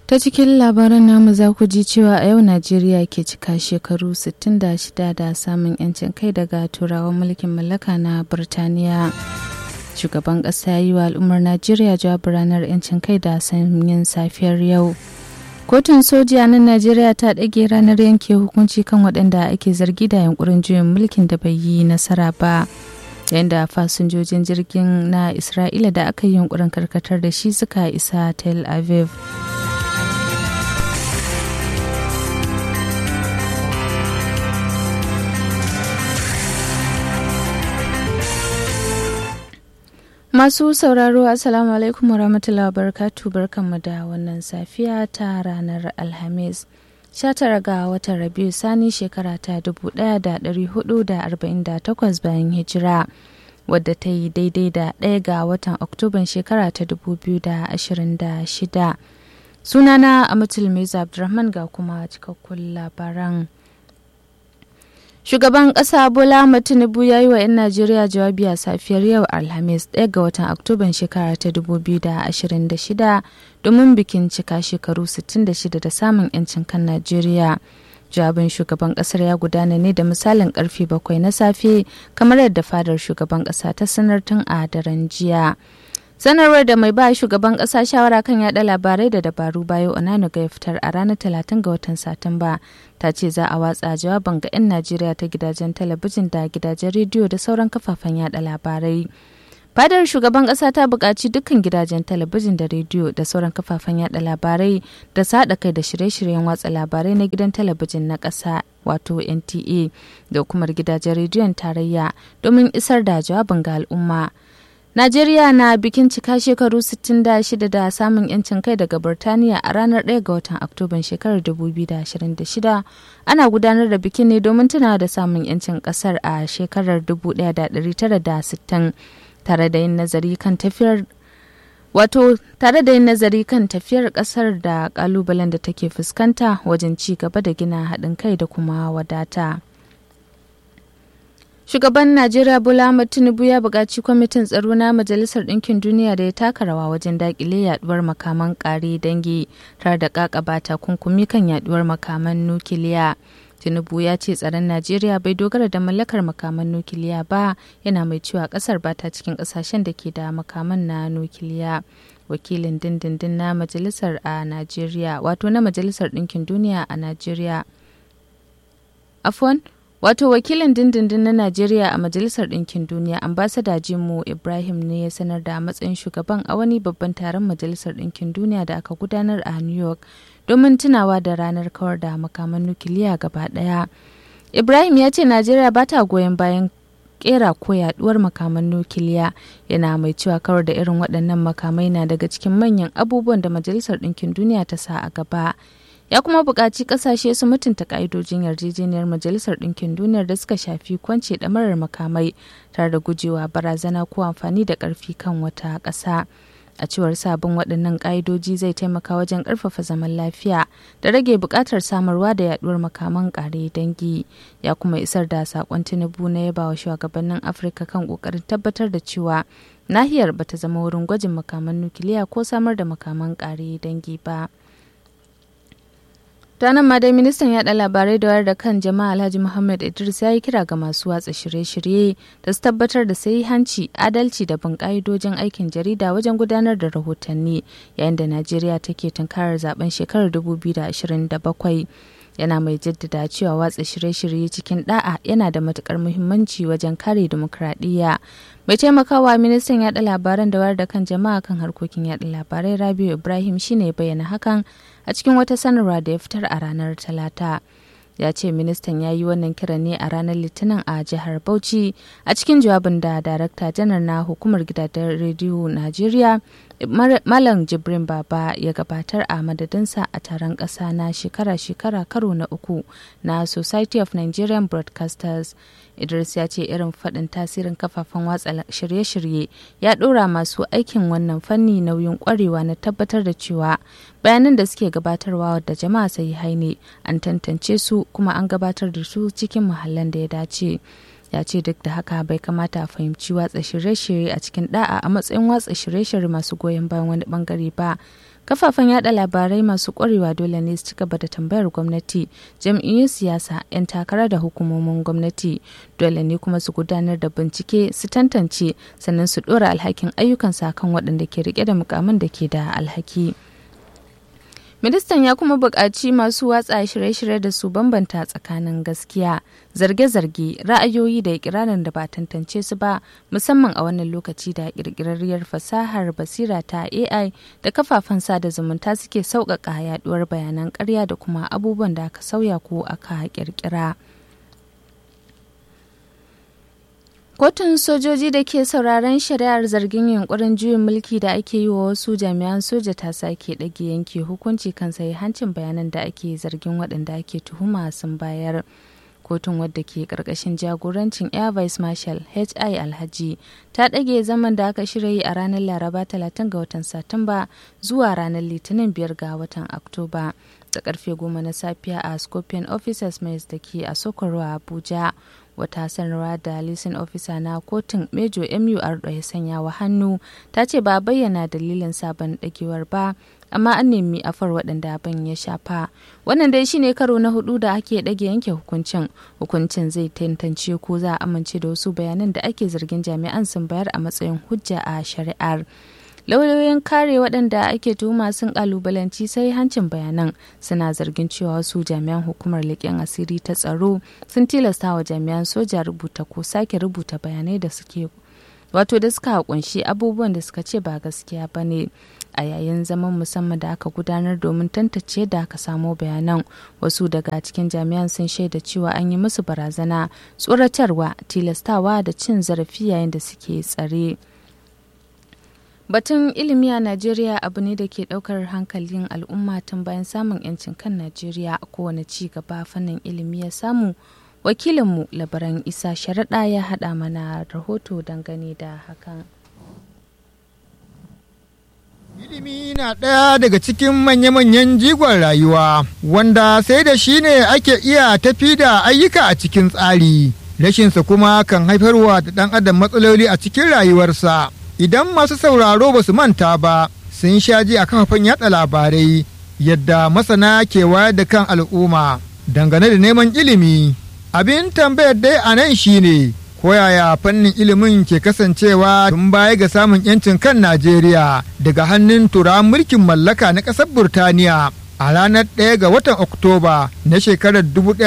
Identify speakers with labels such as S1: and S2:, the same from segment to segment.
S1: Ta cikin labaran namu za ku ji cewa a yau Najeriya ke cika shekaru 66 da samun 'yancin kai daga turawan mulkin mallaka na Birtaniya. Shugaban ƙasa ya yi wa al'ummar Najeriya jawabin ranar 'yancin kai da sanyin safiyar yau. Kotun soji a nan Najeriya ta ɗage ranar yanke hukunci kan waɗanda ake zargi da yankurin juyin mulkin da bai yi nasara ba. yayin da fasinjojin jirgin na Isra'ila da aka yi yunkurin karkatar da shi suka isa Tel Aviv. Masu sauraro Assalamu alaikum warahmatullahi wabarakatuh barkanmu da wannan safiya ta ranar Alhamis. 19 ga watan Rabiu Sani shekara ta 1448 bayan hijira wadda ta yi daidai da ɗaya ga watan Oktoban shekara ta 2026. Sunana Amatul Meza Abdulrahman ga kuma cikakkun labaran. Shugaban ƙasa Bola Tinubu ya yi wa 'yan Najeriya jawabi a safiyar yau Alhamis 1 ga watan Oktoban shekara ta 2026 domin bikin cika shekaru 66 da samun 'yancin kan Najeriya. Jawabin shugaban ƙasar ya gudana ne da misalin karfe bakwai na safe kamar yadda fadar shugaban ƙasa ta sanar tun a daren jiya. sanarwar da mai ba shugaban kasa shawara kan yada labarai da dabaru bayo onanuga ya fitar a ranar 30 ga watan satumba ta ce za a watsa jawaban ga 'yan najeriya ta gidajen talabijin da gidajen rediyo da sauran kafafen yada labarai fadar shugaban kasa ta buƙaci dukkan gidajen talabijin da rediyo da sauran kafafen yada labarai da su haɗa kai da shirye-shiryen watsa labarai na gidan talabijin na ƙasa wato nta da hukumar gidajen rediyon tarayya domin isar da jawabin ga al'umma Najeriya na bikin cika shekaru 66 da samun 'yancin kai daga Birtaniya a ranar 1 ga watan Oktoban shekarar 2026. Ana gudanar da bikin ne domin tunawa da samun 'yancin kasar a shekarar 1960 tare da yin nazari kan tafiyar Wato tare da yin nazari kan tafiyar kasar da kalubalen da take fuskanta wajen ci gaba da gina haɗin kai da kuma wadata. Shugaban Najeriya Bola Ahmed Tinubu ya buƙaci kwamitin tsaro na Majalisar Ɗinkin Duniya da ya taka rawa wajen daƙile yaduwar makaman ƙare dangi tare da ƙaƙaba takunkumi kan yaduwar makaman nukiliya. Tinubu ya ce tsaron Najeriya bai dogara da mallakar makaman nukiliya ba yana mai cewa ƙasar ba ta cikin ƙasashen da ke da makaman na nukiliya. Wakilin dindindin na Majalisar a Najeriya wato na Majalisar Ɗinkin Duniya a Najeriya. Afwan, Wato wakilin dindindin na Najeriya a Majalisar Ɗinkin Duniya ambasada Jimo Ibrahim ne ya sanar da matsayin shugaban a wani babban taron Majalisar Ɗinkin Duniya da aka gudanar a New York domin tunawa da ranar kawar da makaman nukiliya gaba ɗaya. Ibrahim ya ce Najeriya ba ta goyon bayan kera ko yaduwar makaman nukiliya yana mai cewa kawar da irin waɗannan makamai na daga cikin manyan abubuwan da Majalisar Ɗinkin Duniya ta sa a gaba. ya kuma buƙaci ƙasashe su mutunta ƙa'idojin yarjejeniyar majalisar ɗinkin duniyar da suka shafi kwance ɗamarar makamai tare da gujewa barazana ko amfani da ƙarfi kan wata ƙasa a cewar sabon waɗannan ƙa'idoji zai taimaka wajen ƙarfafa zaman lafiya da rage buƙatar samarwa da yaɗuwar makaman ƙare dangi ya kuma isar da saƙon tinubu na yaba wa shugabannin afirka kan ƙoƙarin tabbatar da cewa nahiyar bata zama wurin gwajin makaman nukiliya ko samar da makaman ƙare dangi ba. ta nan ma dai ministan yaɗa labarai da wayar da kan jama'a alhaji muhammad idris ya yi kira ga masu watsa shirye-shirye da su tabbatar da sai hanci adalci da bin ka'idojin aikin jarida wajen gudanar da rahotanni yayin da najeriya take tunkarar zaben shekarar 2027 yana mai jaddada cewa watsa shirye-shirye cikin da'a yana da matukar muhimmanci wajen kare demokradiyya mai taimakawa ministan yaɗa labaran da wayar da kan jama'a kan harkokin yaɗa labarai rabiu ibrahim shine bayyana hakan a cikin wata sanarwa da ya fitar a ranar talata ya ce ministan ya yi wannan kiran ne a ranar litinin a jihar bauchi a cikin jawabin da darakta janar na hukumar gidajen rediyo najeriya malam jibrin baba ya gabatar a madadinsa a taron ƙasa na shekara-shekara karo na uku na society of nigerian broadcasters idris ya ce irin faɗin tasirin kafafen watsa shirye-shirye ya ɗora masu aikin wannan fanni nauyin ƙwarewa na tabbatar da cewa bayanan da suke gabatarwa da jama'a sai haine an tantance su kuma an gabatar da su cikin muhallan da ya dace ya ce duk da haka bai kamata a fahimci watsa shirye-shirye a cikin da'a a matsayin watsa shirye-shirye masu goyon bayan wani bangare ba kafafen yada labarai masu kwarewa dole ne su ci gaba da tambayar gwamnati jam'iyyun siyasa 'yan takara da hukumomin gwamnati dole ne kuma su gudanar da bincike su tantance sannan su dora alhakin ayyukansa kan waɗanda ke rike da mukamin da ke da alhaki ministan ya kuma buƙaci masu watsa shirye-shirye da su bambanta tsakanin gaskiya zarge-zarge ra'ayoyi da ikirarin da ba tantance su ba musamman a wannan lokaci da ƙirƙirarriyar fasahar basira ta ai da kafafen sada zumunta suke sauƙaƙa yaduwar bayanan ƙarya da kuma abubuwan da aka sauya ko aka ƙirƙira. Kotun sojoji da ke sauraron shari'ar zargin yunkurin juyin mulki da ake yi wa wasu jami'an soja ta sake ɗage yanke hukunci kan sai hancin bayanan da ake zargin waɗanda ake tuhuma sun bayar. Kotun wadda ke ƙarƙashin jagorancin Air Vice Marshal HI Alhaji ta ɗage zaman da aka shirya yi a ranar Laraba 30 ga watan Satumba zuwa ranar Litinin 5 ga watan Oktoba. da karfe goma na safiya a Scorpion Officers Mess da ke a Sokoro Abuja. wata sanarwa da lisin ofisa na kotun mejo mur ya sanya wa hannu ta ce ba bayyana dalilin sabon dagewar ba amma an nemi afar waɗanda abin ya shafa wannan dai shine karo na hudu da ake ɗage yanke hukuncin hukuncin zai tantance ko za a amince da wasu bayanan da ake zargin jami'an sun bayar a matsayin hujja a shari'ar lauyoyin kare waɗanda ake tuhuma sun kalubalanci sai hancin bayanan suna zargin cewa wasu jami'an hukumar leƙen asiri ta tsaro sun tilasta wa jami'an soja rubuta ko sake rubuta bayanai da suke wato da suka kunshi abubuwan da suka ce ba gaskiya ba ne a yayin zaman musamman da aka gudanar domin tantance da aka samo bayanan wasu daga cikin jami'an sun shaida cewa an yi musu barazana tsoratarwa tilastawa da cin zarafi yayin da suke tsare. Batun ilimi a Najeriya abu ne da ke daukar hankalin al'umma tun bayan samun 'yancin kan Najeriya a kowane ci gaba fannin ilimi ya samu. Wakilinmu labaran Isa Sharaɗa ya haɗa mana rahoto dangane da hakan.
S2: Ilimi na ɗaya daga cikin manya-manyan jigon rayuwa, wanda sai da shi ne ake iya tafi da ayyuka a cikin tsari. Rashinsa kuma kan haifarwa da ɗan adam matsaloli a cikin rayuwarsa. idan masu sauraro ba su manta ba sun sha ji a kafafen yada labarai yadda masana ke wayar da kan al'umma dangane da neman ilimi abin tambayar dai a nan shine koyaya fannin ilimin ke kasancewa tun baya ga samun yancin kan najeriya daga hannun turawan mulkin mallaka na ƙasar burtaniya a ranar 1 ga watan oktoba na shekarar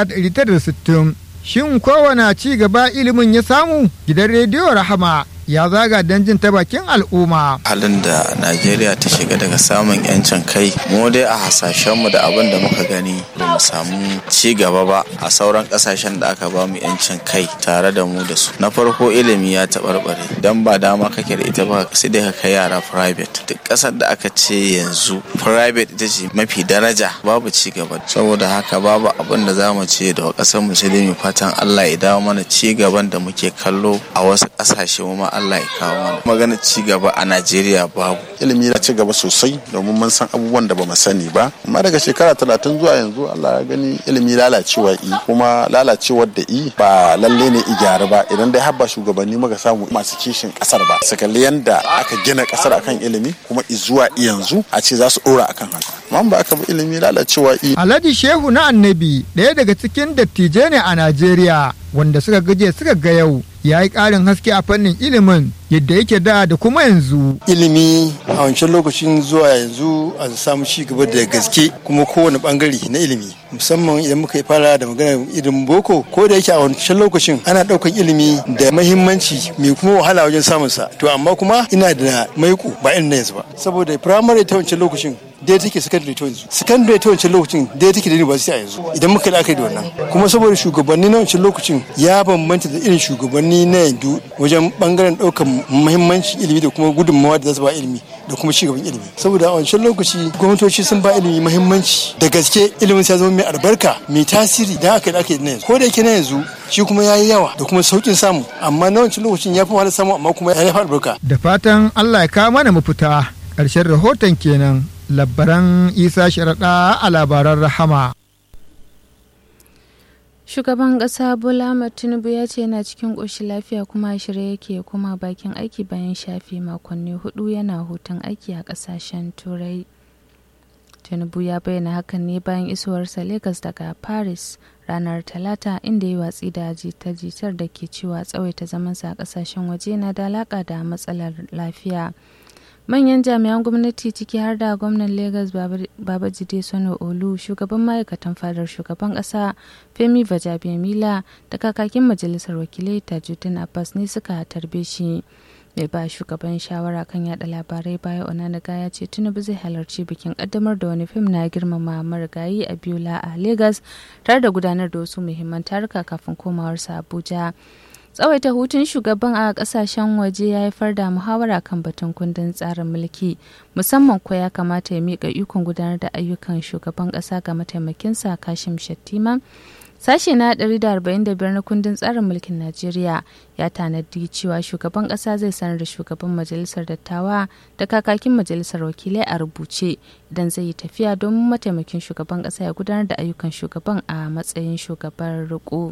S2: 1960 shin kowane ci gaba ilimin ya samu gidan rediyo rahama ya zaga don jin ta bakin al'umma.
S3: Halin da Najeriya ta shiga daga samun 'yancin kai, mu dai a hasashenmu da abin da muka gani ba mu samu ci gaba ba a sauran kasashen da aka ba mu 'yancin kai tare da mu da su. Na farko ilimi ya taɓarɓare, don ba dama kake da ita ba sai dai ka kai yara private. Duk ƙasar da aka ce yanzu private ita ce mafi daraja babu ci gaba. Saboda haka babu abin da za mu ce da ƙasar musulmi fatan Allah ya dawo mana ci gaban da muke kallo a wasu ƙasashe ma Allah ya kawo mana magana ci gaba a Najeriya babu
S4: ilimi ya ci gaba sosai domin mun san abubuwan da bamu sani ba amma daga shekara talatin zuwa yanzu Allah ya gani ilimi lalacewa i kuma lalacewar da i ba lalle ne i gyara ba idan dai habba shugabanni muka samu masu kishin kasar ba su kalli yanda aka gina kasar akan ilimi kuma i zuwa yanzu a ce za su dora akan haka amma ba aka bi ilimi lalacewa i
S2: Alhaji Shehu na Annabi ɗaya daga cikin dattijai ne a Najeriya wanda suka gaje suka ga yau ya yi ƙarin haske a fannin ilimin yadda yake da da kuma yanzu.
S5: Ilimi a wancan lokacin zuwa yanzu a samu ci gaba da gaske kuma kowane bangare na ilimi musamman idan muka yi fara da magana ilimin boko ko da yake a wancan lokacin ana ɗaukan ilimi da mahimmanci mai kuma wahala wajen samun sa to amma kuma ina da maiko ba irin na yanzu ba saboda firamare ta wancan lokacin dai take secondary ta yanzu secondary ta wancan lokacin dai take da university a yanzu idan muka yi da wannan kuma saboda shugabanni na wancan lokacin ya bambanta da irin shugabanni na yanzu wajen bangaren ɗaukan muhimmancin ilimi da kuma gudunmawa da za su ba ilimi da kuma cigaban ilimi saboda a wancan lokaci gwamnatoci sun ba ilimi muhimmanci da gaske ilimin ya zama mai albarka mai tasiri da aka yi ake na yanzu ko da yake na yanzu shi kuma ya yi yawa da kuma saukin samu amma na wancan lokacin ya fi wahalar samu amma kuma ya fi albarka
S2: Da fatan Allah ya kawo mana mafita ƙarshen rahoton kenan labbaran Isa Sharaɗa a labaran Rahama.
S1: Shugaban ƙasa Bola Ahmed Tinubu ya ce yana cikin ƙoshin lafiya kuma a shirye yake kuma bakin aiki bayan shafe makonni hudu yana hutun aiki a ƙasashen Turai. tinubu ya bayyana hakan ne bayan isowarsa lagos daga paris ranar talata inda ya watsi da jita-jitar da ke cewa tsawaita zamansa a kasashen waje na da alaka da matsalar lafiya manyan jami'an gwamnati ciki har da gwamnan lagos babajide sono olu shugaban ma'aikatan fadar shugaban kasa femi vajabiamila da kakakin majalisar wakilai tajuddin abbas ne suka tarbe shi mai ba shugaban shawara kan yada labarai baya onanaga ya ce tinubu zai halarci bikin kaddamar da wani fim na girmama marigayi a biola a lagos tare da gudanar da wasu muhimman taruka kafin komawarsa abuja tsawaita hutun shugaban a kasashen waje ya haifar da muhawara kan batun kundin tsarin mulki musamman ko ya kamata ya miƙa ikon gudanar da ayyukan shugaban ƙasa ga mataimakinsa kashim shattima sashe na 145 na kundin tsarin mulkin najeriya ya tanadi cewa shugaban ƙasa zai sanar da shugaban majalisar dattawa da kakakin majalisar wakilai a rubuce idan zai yi tafiya domin mataimakin shugaban ƙasa ya gudanar da ayyukan shugaban a matsayin shugaban riko.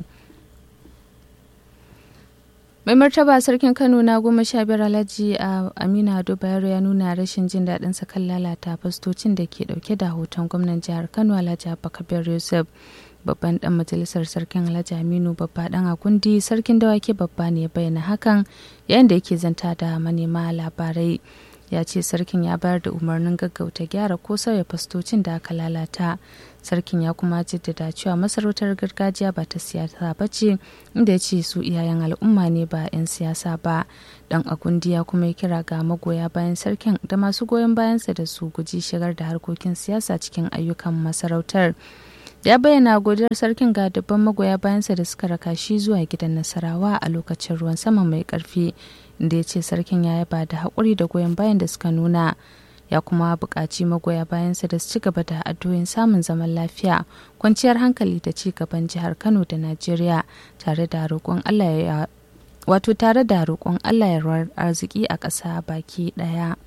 S1: mai martaba sarkin kano na goma sha biyar alhaji a amina ado bayero ya nuna rashin jin daɗin sa kan lalata fastocin da ke ɗauke da hoton gwamnan jihar kano alhaji abubakar yusuf babban dan majalisar sarkin alhaji aminu babba dan agundi sarkin dawaki babba ne bayyana hakan yayin da yake zanta da manema labarai ya ce sarkin ya bayar da umarnin gaggauta gyara ko sauya fastocin da aka lalata sarkin ya kuma jaddada cewa masarautar gargajiya ba ta siyasa ba ce inda ya ce su iyayen al'umma ne ba 'yan siyasa ba dan agundi ya kuma yi kira ga magoya bayan sarkin da masu goyon bayansa da su guji shigar da harkokin siyasa cikin ayyukan masarautar ya bayyana godiyar sarkin ga dubban magoya bayansa da suka raka shi zuwa gidan nasarawa a lokacin ruwan sama mai karfi inda ya ce sarkin ya yaba da haƙuri da goyon bayan da suka nuna ya kuma buƙaci magoya bayansa da su ci gaba da addu'o'in samun zaman lafiya kwanciyar hankali da ci gaban jihar kano da najeriya tare da roƙon allah ya wato tare da roƙon allah ya arziki a ƙasa baki ɗaya.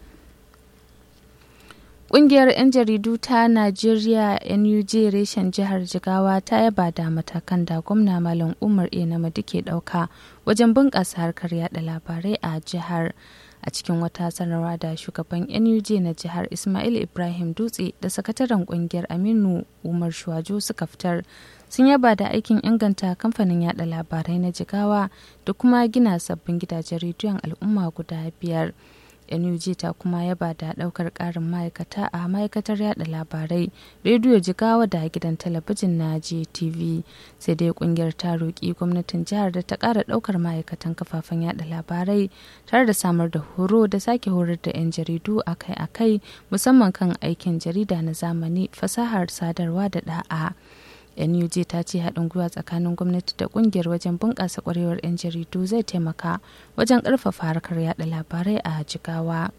S1: Ƙungiyar 'yan jaridu ta Najeriya NUJ reshen jihar Jigawa ta yaba da matakan da gwamna Malam Umar E. Namadi ke ɗauka wajen bunƙasa harkar yada labarai a jihar. A cikin wata sanarwa da shugaban NUJ na jihar Ismail Ibrahim Dutse da sakataren ƙungiyar Aminu Umar Shuwajo suka fitar sun yaba da aikin inganta kamfanin yada labarai na Jigawa da kuma gina sabbin gidajen rediyon al'umma guda biyar. NUG ta kuma yaba da daukar karin ma'aikata a ma'aikatar yada labarai rediyo jigawa da gidan talabijin na GTV sai dai kungiyar ta roƙi gwamnatin jihar da ta ƙara daukar ma'aikatan kafafen yada labarai tare da samar da horo da sake horar da 'yan jaridu akai-akai musamman kan aikin jarida na zamani fasahar sadarwa da da'a. nuj ta ce haɗin gwiwa tsakanin gwamnati da ƙungiyar wajen bunƙasa ƙwarewar 'yan jaridu zai taimaka wajen ƙarfafa harkar yada labarai a jigawa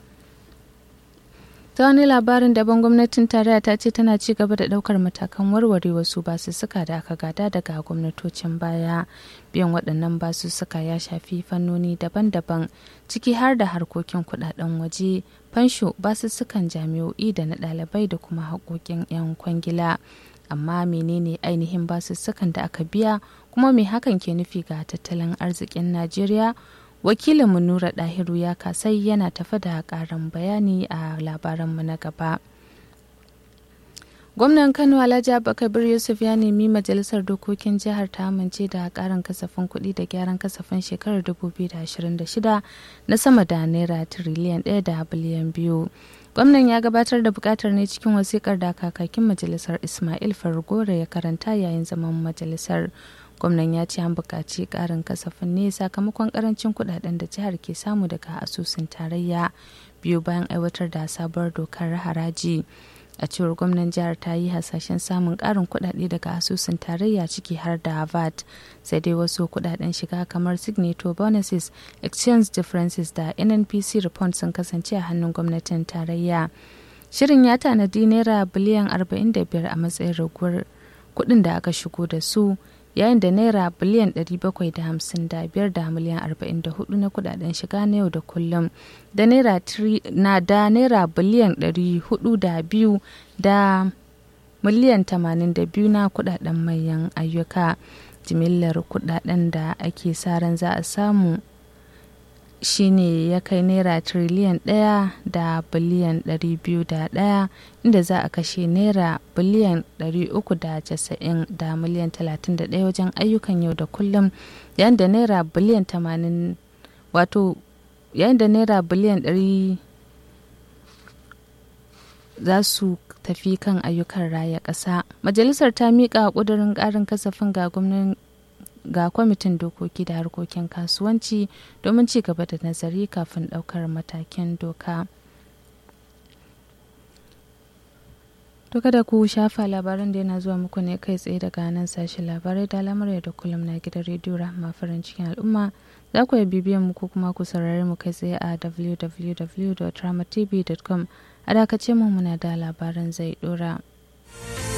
S1: ta wani labarin daban gwamnatin tarayya ta ce tana ci gaba da ɗaukar matakan warware wasu basussuka da aka gada daga gwamnatocin baya biyan waɗannan basussuka ya shafi fannoni daban-daban ciki har da harkokin kuɗaɗen waje fansho basussukan jami'o'i da na ɗalibai da kuma haƙoƙin 'yan kwangila amma menene ainihin basussukan da aka biya kuma me hakan ke nufi ga tattalin arzikin najeriya wakilin nura dahiru ya kasai yana tafa da karin bayani a labaranmu na gaba gwamnan kano alhaji abubakar yusuf ya nemi majalisar dokokin jihar ta amince da karin kasafin kuɗi da gyaran kasafin shekarar 2026 na sama da naira tiriliyan 1 da biliyan biyu gwamnan ya gabatar da bukatar ne cikin wasikar da kakakin majalisar ismail fargore ya karanta yayin zaman majalisar gwamnan ya ce an buƙaci ƙarin kasafin ne sakamakon ƙarancin kuɗaɗen da jihar ke samu daga asusun tarayya biyu bayan aiwatar da sabuwar dokar haraji a cewar gwamnan jihar ta yi hasashen samun ƙarin kuɗaɗe daga asusun tarayya ciki har da vat sai dai wasu kuɗaɗen shiga kamar signature bonuses exchange differences da nnpc report sun kasance a hannun gwamnatin tarayya shirin ya tanadi naira biliyan 45 a matsayin raguwar kuɗin da aka shigo da su yayin da naira biliyan 755 da miliyan 44 na kudaden shiga na yau da kullum da naira na da naira biliyan 402 da miliyan 82 na kudaden mayan ayyuka jimillar kudaden da ake sa ran za a samu shine ya kai naira tiriliyan ɗaya da biliyan ɗari biyu da ɗaya inda za a kashe naira biliyan ɗari uku da casa'in da miliyan talatin da ɗaya wajen ayyukan yau da kullum yayin da naira biliyan tamanin wato yayin da naira biliyan ɗari za su tafi kan ayyukan raya ƙasa majalisar ta miƙa ƙudurin ƙarin kasafin ga gwamnan ga kwamitin dokoki da harkokin kasuwanci domin ci gaba da nazari kafin ɗaukar matakin doka. To kada ku shafa labaran da yana zuwa muku ne kai tsaye daga nan sashi labarai da lamar da kullum na gidan rediyo rahama farin cikin al'umma za ku bibiyan mu ko kuma ku saurare mu kai tsaye a www.ramatv.com a dakace mu muna da labaran zai dora.